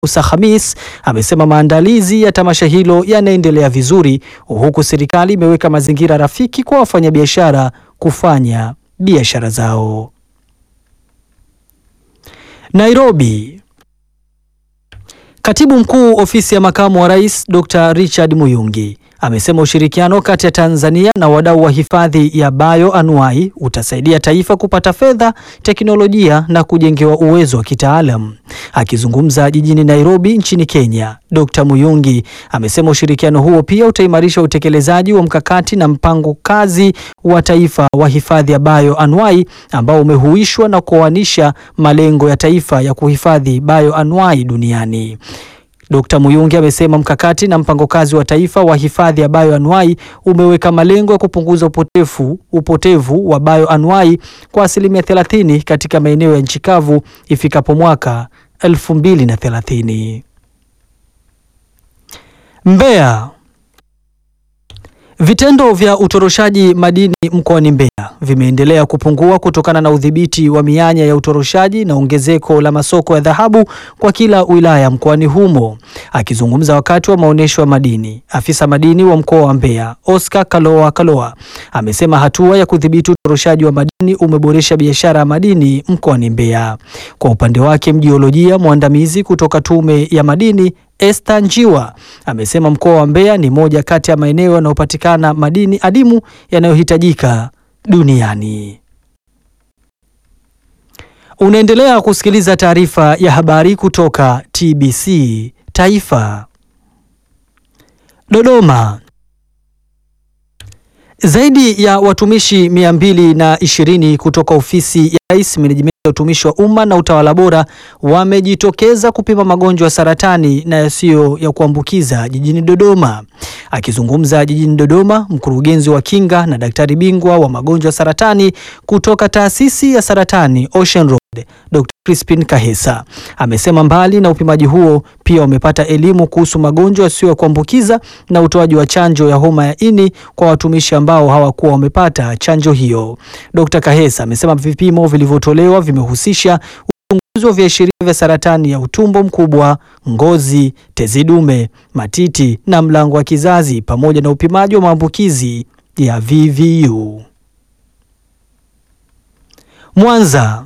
Musa Khamis amesema maandalizi ya tamasha hilo yanaendelea vizuri, huku serikali imeweka mazingira rafiki kwa wafanyabiashara kufanya biashara zao. Nairobi. Katibu Mkuu Ofisi ya Makamu wa Rais Dr. Richard Muyungi amesema ushirikiano kati ya Tanzania na wadau wa hifadhi ya bioanuwai utasaidia taifa kupata fedha, teknolojia na kujengewa uwezo wa kitaalam. Akizungumza jijini Nairobi nchini Kenya, Dr. Muyungi amesema ushirikiano huo pia utaimarisha utekelezaji wa mkakati na mpango kazi wa taifa wa hifadhi ya bioanuwai ambao umehuishwa na kuoanisha malengo ya taifa ya kuhifadhi bioanuwai duniani. Dkt. Muyungi amesema mkakati na mpango kazi wa taifa wa hifadhi ya bioanuwai umeweka malengo ya kupunguza upotevu, upotevu wa bioanuwai kwa asilimia 30 katika maeneo ya nchi kavu ifikapo mwaka 2030. Mbeya. Vitendo vya utoroshaji madini mkoani Mbeya vimeendelea kupungua kutokana na udhibiti wa mianya ya utoroshaji na ongezeko la masoko ya dhahabu kwa kila wilaya mkoani humo. Akizungumza wakati wa maonyesho ya madini, afisa madini wa mkoa wa Mbeya, Oscar Kaloa Kaloa, amesema hatua ya kudhibiti utoroshaji wa madini umeboresha biashara ya madini mkoani Mbeya. Kwa upande wake, mjiolojia mwandamizi kutoka Tume ya Madini Esther Njiwa amesema mkoa wa Mbeya ni moja kati ya maeneo yanayopatikana madini adimu yanayohitajika duniani. Unaendelea kusikiliza taarifa ya habari kutoka TBC Taifa. Dodoma. Zaidi ya watumishi mia mbili na ishirini kutoka ofisi ya Rais menejimenti ya utumishi wa umma na utawala bora wamejitokeza kupima magonjwa ya saratani na yasiyo ya kuambukiza jijini Dodoma. Akizungumza jijini Dodoma, mkurugenzi wa kinga na daktari bingwa wa magonjwa ya saratani kutoka taasisi ya saratani Ocean Road, Dr. Crispin Kahesa amesema mbali na upimaji huo pia wamepata elimu kuhusu magonjwa yasiyo ya kuambukiza na utoaji wa chanjo ya homa ya ini kwa watumishi ambao hawakuwa wamepata chanjo hiyo. Dr. Kahesa amesema vipimo vilivyotolewa vimehusisha uchunguzi wa viashiria vya saratani ya utumbo mkubwa, ngozi, tezi dume, matiti na mlango wa kizazi pamoja na upimaji wa maambukizi ya VVU. Mwanza.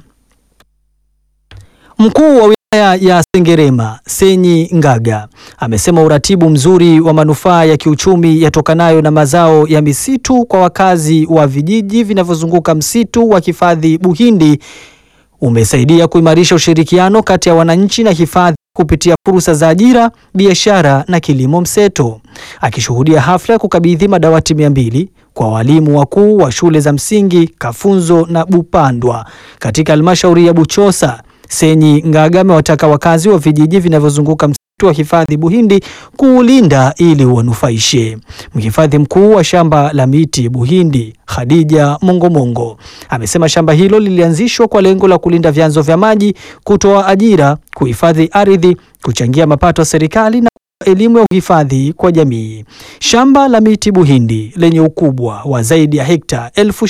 Mkuu wa wilaya ya Sengerema Senyi Ngaga amesema uratibu mzuri wa manufaa ya kiuchumi yatokanayo na mazao ya misitu kwa wakazi wa vijiji vinavyozunguka msitu wa hifadhi Buhindi umesaidia kuimarisha ushirikiano kati ya wananchi na hifadhi kupitia fursa za ajira, biashara na kilimo mseto. Akishuhudia hafla ya kukabidhi madawati mia mbili kwa walimu wakuu wa shule za msingi Kafunzo na Bupandwa katika halmashauri ya Buchosa, Senyi Ngaga amewataka wakazi wa vijiji vinavyozunguka msitu wa hifadhi Buhindi kuulinda ili uwanufaishe. Mhifadhi mkuu wa shamba la miti Buhindi, Khadija Mongomongo, amesema shamba hilo lilianzishwa kwa lengo la kulinda vyanzo vya maji, kutoa ajira, kuhifadhi ardhi, kuchangia mapato ya serikali na elimu ya uhifadhi kwa jamii. Shamba la miti Buhindi lenye ukubwa wa zaidi ya hekta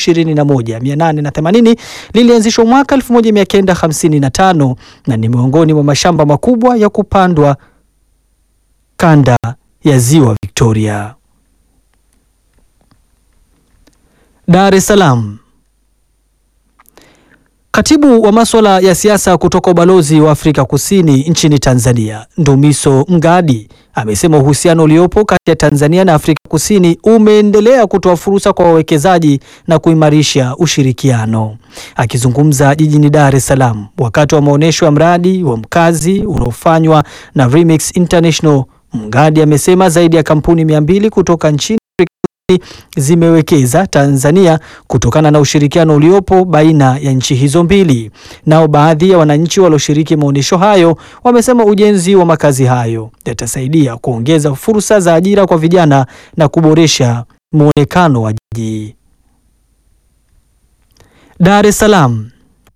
21880 lilianzishwa mwaka 1955 na ni miongoni mwa mashamba makubwa ya kupandwa kanda ya Ziwa Victoria. Dar es Salaam. Katibu wa masuala ya siasa kutoka ubalozi wa Afrika Kusini nchini Tanzania, Ndumiso Mgadi, amesema uhusiano uliopo kati ya Tanzania na Afrika Kusini umeendelea kutoa fursa kwa wawekezaji na kuimarisha ushirikiano. Akizungumza jijini Dar es Salaam wakati wa maonyesho ya mradi wa mkazi unaofanywa na Remix International, Mgadi amesema zaidi ya kampuni mia mbili kutoka nchini zimewekeza Tanzania kutokana na ushirikiano uliopo baina ya nchi hizo mbili. Nao baadhi ya wananchi walioshiriki maonyesho hayo wamesema ujenzi wa makazi hayo yatasaidia kuongeza fursa za ajira kwa vijana na kuboresha muonekano wa jiji. Dar es Salaam.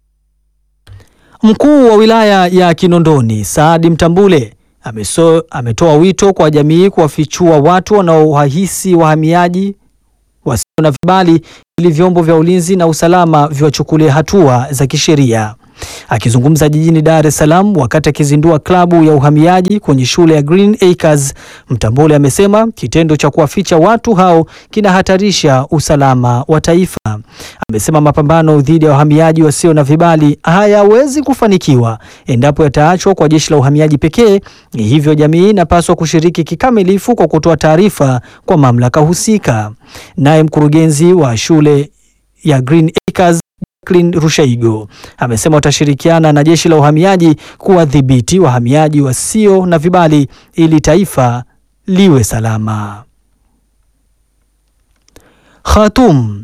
Mkuu wa wilaya ya Kinondoni Saadi Mtambule ameso, ametoa wito kwa jamii kuwafichua watu wanaowahisi wahamiaji wasio na vibali ili vyombo vya ulinzi na usalama viwachukulie hatua za kisheria. Akizungumza jijini Dar es Salaam wakati akizindua klabu ya uhamiaji kwenye shule ya Green Acres, Mtambule amesema kitendo cha kuwaficha watu hao kinahatarisha usalama wa taifa. Amesema mapambano dhidi ya wahamiaji wasio na vibali hayawezi kufanikiwa endapo yataachwa kwa jeshi la uhamiaji pekee. Hivyo jamii inapaswa kushiriki kikamilifu kwa kutoa taarifa kwa mamlaka husika. Naye mkurugenzi wa shule ya Green Acres Jacqueline Rushaigo amesema watashirikiana na jeshi la uhamiaji kuwadhibiti wahamiaji wasio na vibali ili taifa liwe salama. Khartoum.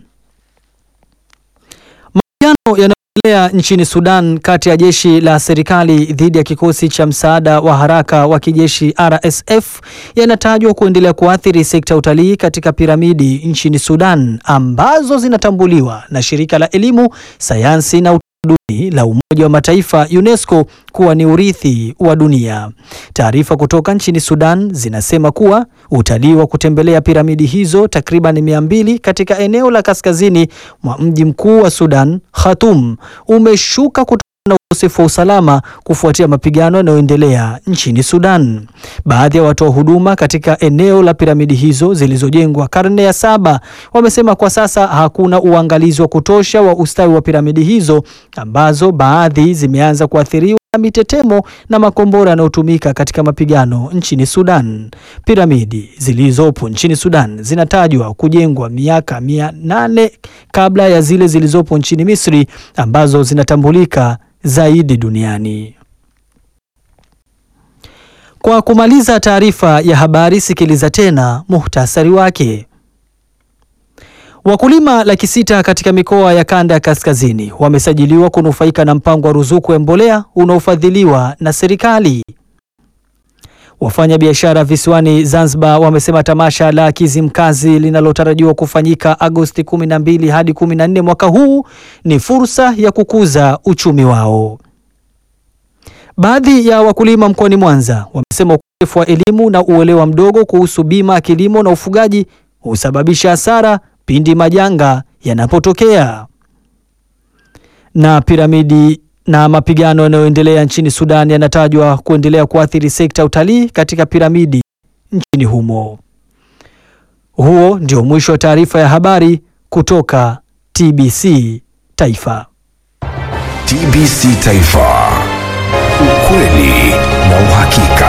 Mapigano yanayoendelea nchini Sudan kati ya jeshi la serikali dhidi ya kikosi cha msaada wa haraka wa kijeshi RSF yanatajwa kuendelea kuathiri sekta ya utalii katika piramidi nchini Sudan ambazo zinatambuliwa na shirika la elimu, sayansi na utamaduni la Umoja wa Mataifa UNESCO kuwa ni urithi wa dunia. Taarifa kutoka nchini Sudan zinasema kuwa utalii wa kutembelea piramidi hizo takriban mia mbili katika eneo la kaskazini mwa mji mkuu wa Sudan, Khartoum, umeshuka kutokana na ukosefu wa usalama kufuatia mapigano yanayoendelea nchini Sudan. Baadhi ya watoa huduma katika eneo la piramidi hizo zilizojengwa karne ya saba wamesema kwa sasa hakuna uangalizi wa kutosha wa ustawi wa piramidi hizo ambazo baadhi zimeanza kuathiriwa na mitetemo na makombora yanayotumika katika mapigano nchini Sudan. Piramidi zilizopo nchini Sudan zinatajwa kujengwa miaka mia nane kabla ya zile zilizopo nchini Misri ambazo zinatambulika zaidi duniani. Kwa kumaliza taarifa ya habari, sikiliza tena muhtasari wake. Wakulima laki sita katika mikoa ya kanda ya kaskazini wamesajiliwa kunufaika na mpango wa ruzuku ya mbolea unaofadhiliwa na serikali. Wafanya biashara visiwani Zanzibar wamesema tamasha la Kizimkazi linalotarajiwa kufanyika Agosti 12 hadi 14 mwaka huu ni fursa ya kukuza uchumi wao. Baadhi ya wakulima mkoani Mwanza wamesema ukosefu wa elimu na uelewa mdogo kuhusu bima ya kilimo na ufugaji husababisha hasara pindi majanga yanapotokea. Na piramidi na mapigano yanayoendelea nchini Sudan yanatajwa kuendelea kuathiri sekta ya utalii katika piramidi nchini humo. Huo ndio mwisho wa taarifa ya habari kutoka TBC Taifa. TBC Taifa. Ukweli na uhakika.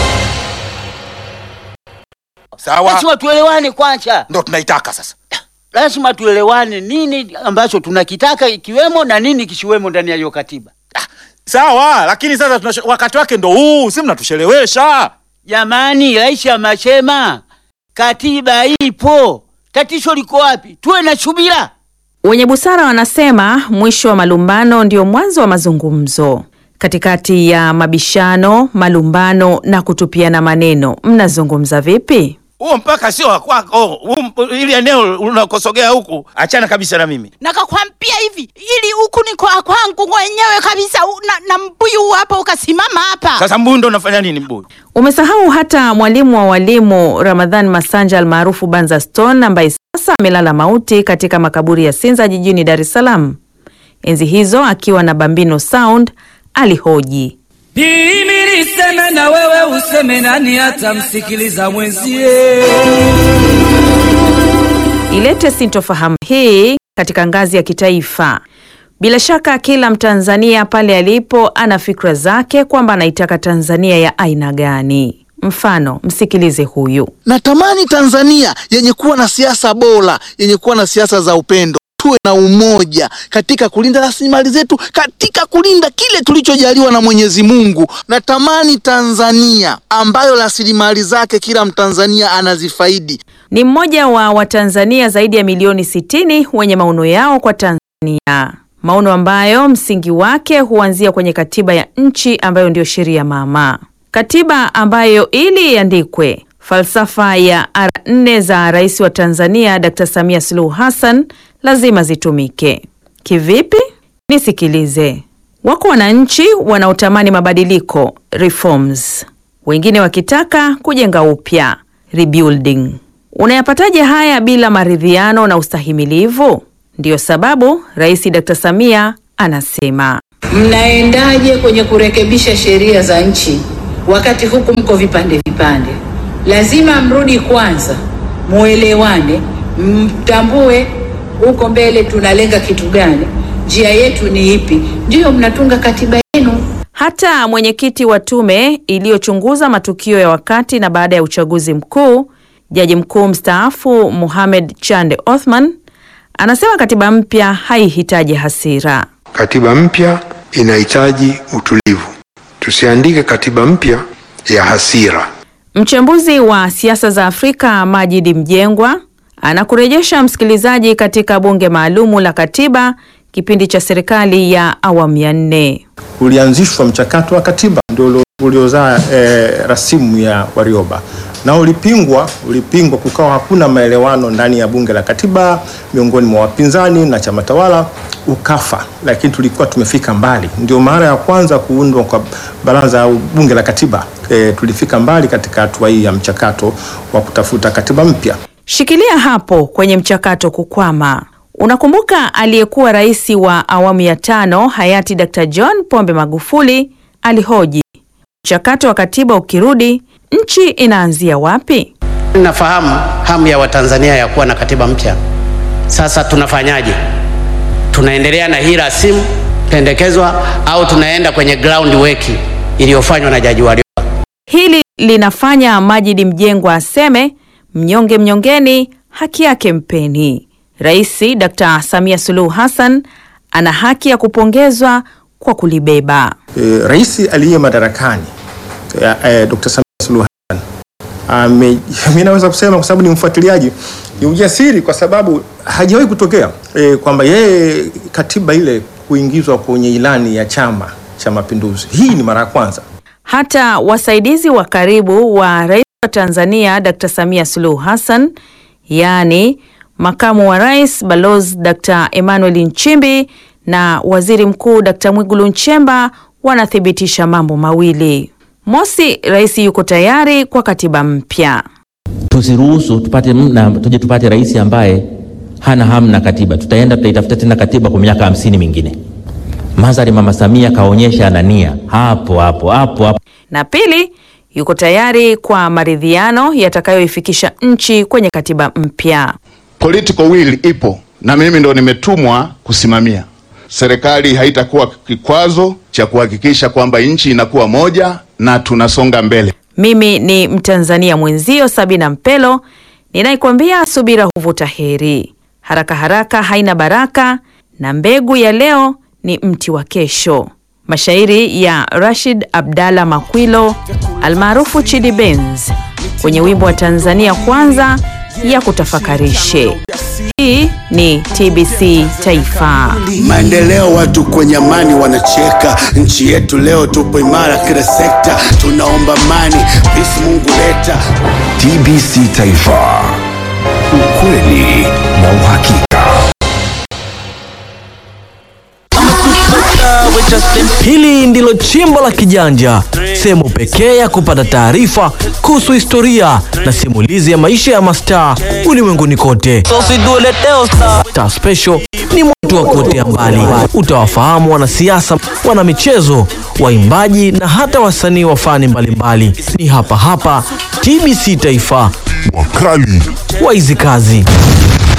Sawa, Lazima tuelewane kwanza, ndo tunaitaka sasa. lazima tuelewane nini ambacho tunakitaka ikiwemo na nini kisiwemo ndani ya hiyo katiba. Sawa, lakini sasa tunasho, wakati wake ndo huu, si mnatushelewesha. Jamani, rais amesema katiba ipo, tatizo liko wapi? Tuwe na subira. Wenye busara wanasema mwisho wa malumbano ndio mwanzo wa mazungumzo. Katikati ya mabishano, malumbano na kutupiana maneno, mnazungumza vipi? Huo mpaka sio wa kwako, huu mp- ili eneo unakosogea huku, achana kabisa na mimi. nakakwambia hivi ili huku ni kwa kwangu mwenyewe kabisa u- na, na mbuyu huu hapa ukasimama hapa Sasa mbuyu ndo unafanya nini mbuyu? Umesahau hata mwalimu wa walimu Ramadhan Masanja almaarufu Banza Stone ambaye sasa amelala mauti katika makaburi ya Sinza jijini Dar es Salaam. Enzi hizo akiwa na Bambino Sound alihoji Mimi niseme na wewe useme, nani atamsikiliza mwenzie? ilete sintofahamu hii katika ngazi ya kitaifa. Bila shaka kila Mtanzania pale alipo ana fikra zake kwamba anaitaka Tanzania ya aina gani. Mfano, msikilize huyu. Natamani Tanzania yenye kuwa na siasa bora, yenye kuwa na siasa za upendo, tuwe na umoja katika kulinda rasilimali zetu, katika kulinda kile tulichojaliwa na Mwenyezi Mungu. Natamani Tanzania ambayo rasilimali zake kila Mtanzania anazifaidi. Ni mmoja wa Watanzania zaidi ya milioni 60 wenye maono yao kwa Tanzania, maono ambayo msingi wake huanzia kwenye katiba ya nchi ambayo ndiyo sheria mama, katiba ambayo ili iandikwe, falsafa ya R nne za rais wa Tanzania Dr. Samia Suluhu Hassan lazima zitumike. Kivipi? Nisikilize. Wako wananchi wanaotamani mabadiliko reforms, wengine wakitaka kujenga upya rebuilding. Unayapataje haya bila maridhiano na ustahimilivu? Ndiyo sababu Rais Dr. Samia anasema Mnaendaje kwenye kurekebisha sheria za nchi wakati huku mko vipande vipande? Lazima mrudi kwanza, muelewane, mtambue huko mbele tunalenga kitu gani, njia yetu ni ipi, ndiyo mnatunga katiba yenu. Hata mwenyekiti wa tume iliyochunguza matukio ya wakati na baada ya uchaguzi mkuu, jaji mkuu mstaafu Mohamed Chande Othman anasema katiba mpya haihitaji hasira. Katiba mpya inahitaji utulivu. Tusiandike katiba mpya ya hasira. Mchambuzi wa siasa za Afrika Majidi Mjengwa anakurejesha msikilizaji katika bunge maalumu la katiba kipindi cha serikali ya awamu ya nne. Ulianzishwa mchakato wa katiba ndio uliozaa e, rasimu ya Warioba na ulipingwa, ulipingwa, kukawa hakuna maelewano ndani ya bunge la katiba miongoni mwa wapinzani na chama tawala, ukafa. Lakini tulikuwa tumefika mbali, ndio mara ya kwanza kuundwa kwa baraza au bunge la katiba. E, tulifika mbali katika hatua hii ya mchakato wa kutafuta katiba mpya. Shikilia hapo kwenye mchakato kukwama. Unakumbuka aliyekuwa rais wa awamu ya tano hayati Dr. John Pombe Magufuli alihoji, mchakato wa katiba ukirudi, nchi inaanzia wapi? Nafahamu hamu ya Watanzania ya kuwa na katiba mpya. Sasa tunafanyaje? Tunaendelea na hii rasimu pendekezwa au tunaenda kwenye ground work iliyofanywa na Jaji Warioba? Hili linafanya Majidi Mjengwa aseme mnyonge mnyongeni, haki yake mpeni. Rais Dr. Samia Suluhu Hassan ana haki ya kupongezwa kwa kulibeba. E, rais aliye madarakani e, e, Dr. Samia Suluhu Hassan ame, mimi naweza kusema kwa sababu ni mfuatiliaji, ni ujasiri kwa sababu hajawahi kutokea e, kwamba yeye katiba ile kuingizwa kwenye ilani ya Chama cha Mapinduzi. Hii ni mara ya kwanza. Hata wasaidizi wa karibu wa rais wa Tanzania Dr. Samia Suluhu Hassan, yaani makamu wa rais Balozi Dr. Emmanuel Nchimbi na waziri mkuu Dr. Mwigulu Nchemba wanathibitisha mambo mawili. Mosi, rais yuko tayari kwa katiba mpya. Tusiruhusu tupate mna, tuje tupate rais ambaye hana hamu na katiba. Tutaenda tutaitafuta tena katiba kwa miaka hamsini mingine. Madhari Mama Samia kaonyesha ana nia hapo hapo hapo hapo. Na pili, yuko tayari kwa maridhiano yatakayoifikisha nchi kwenye katiba mpya. Political will ipo na mimi ndo nimetumwa kusimamia. Serikali haitakuwa kikwazo cha kuhakikisha kwamba nchi inakuwa moja na tunasonga mbele. Mimi ni Mtanzania mwenzio Sabina Mpelo ninaikwambia subira huvuta heri. Haraka haraka haina baraka, na mbegu ya leo ni mti wa kesho. Mashairi ya Rashid Abdalla Makwilo almaarufu Chidi Benz kwenye wimbo wa Tanzania Kwanza ya kutafakarishe. Hii ni TBC Taifa. Maendeleo, watu kwenye amani wanacheka. Nchi yetu leo tupo imara kila sekta, tunaomba amani, peace Mungu leta. TBC Taifa, ukweli na uhakika. Hili ndilo chimbo la kijanja, sehemu pekee ya kupata taarifa kuhusu historia na simulizi ya maisha ya mastaa ulimwenguni kote. Star Special ni moto wa kuotea mbali. Utawafahamu wanasiasa, wanamichezo, waimbaji na hata wasanii wa fani mbalimbali. Ni hapa hapa TBC Taifa, wakali wa hizi kazi.